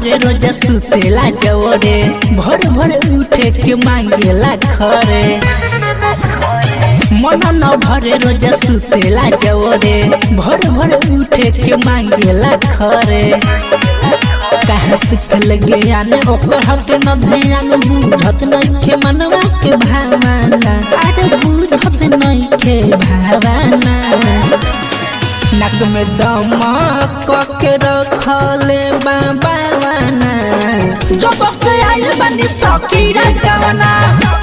भरे रोज सुतेला जवरे भर भर उठे के मांगेला खरे मन न भरे रोज सुतेला जवरे भर भर उठे के मांगेला खरे कहाँ सिखल ज्ञान ओकर हक न ध्यान बुझत नइखे मनवा के भावना अरे बुझत नइखे भावना नक में दमक के रखले बाबाना जो बस आइल बनी सकीरा गवना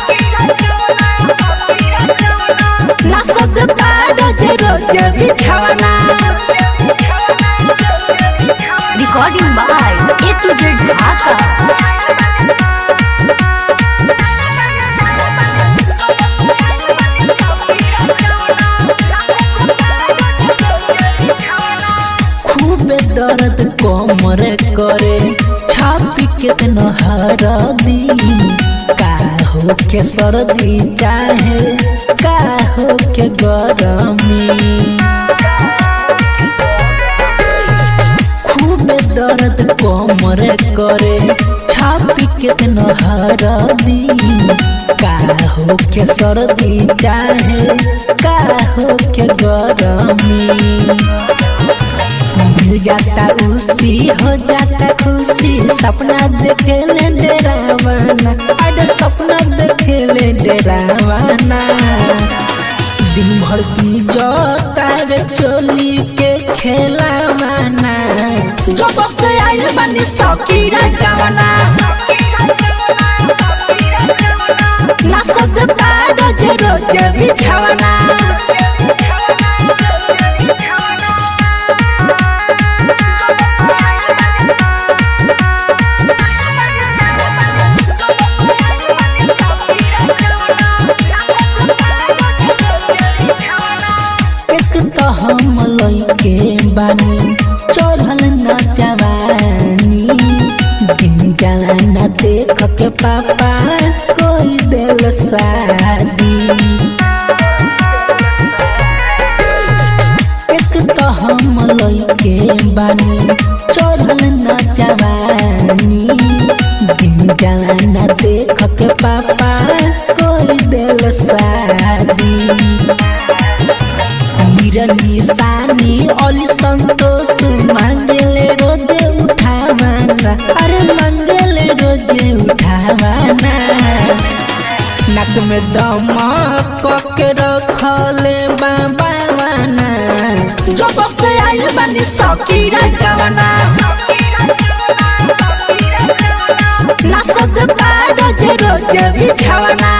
ना सद रोज रोज बिछवना Recording by A to Z Dhaka. खूबे दर्द कमर करे छापी के नहर दी का हो के सर्दी चाहे का हो के गरमी खूबे दर्द कमर करे छापी के नहर दी का हो के सर्दी चाहे का हो के गरमी मिल जाता उसी हो जाता खुशी सपना देखे ले डरावाना अरे सपना देखे ले डरावाना दिन भर की जोता रे चोली के खेलावाना जो बस आइल बनी सकीरा गवाना ना सकता रोज रोज बिछावाना एक तो हम लइके बानी चढ़ल न जवानी दिन जाला न देख के पापा कोई दिल शादी एक तो हम लइके बानी चढ़ल न जवानी दिन जाला न देख के पापा कोई दिल शादी मीरा निशानी अली संतोष मांगले रोजे उठावाना अरे मांगले रोजे उठावाना नक में दमक के रखले बाबावाना जो बस आइल बनी सकीरा गवाना ना सकता रोज रोज बिछावाना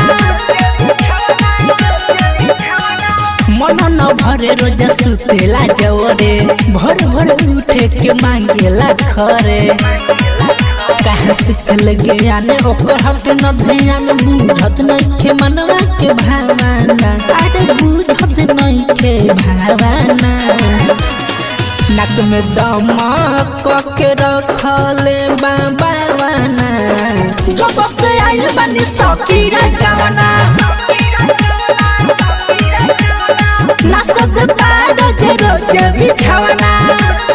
मन न भरे रोज सुतेला जवरे भर भर उठे के मांगेला खरे कहाँ सिखल ज्ञान ओकर हक न ध्यान बुझत नइखे मनवा के भावना अरे बुझत नइखे भावना नक में दमक के रखले बाबाना जो बस आइल बनी सकीरा गवना ना सकता रोज रोज बिछावना